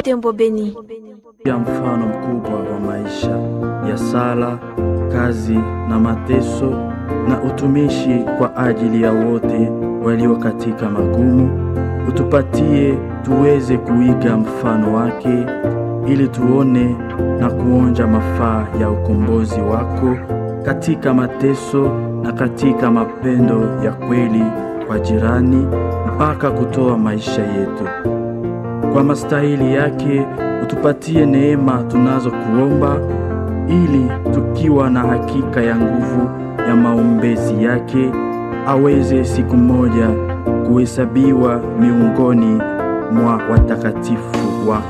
Butembo Beni. ya mfano mkubwa wa maisha ya sala, kazi na mateso na utumishi kwa ajili ya wote walio katika magumu. Utupatie tuweze kuiga mfano wake ili tuone na kuonja mafaa ya ukombozi wako katika mateso na katika mapendo ya kweli kwa jirani mpaka kutoa maisha yetu. Kwa mastahili yake utupatie neema tunazokuomba, ili tukiwa na hakika ya nguvu ya maombezi yake aweze siku moja kuhesabiwa miongoni mwa watakatifu wako.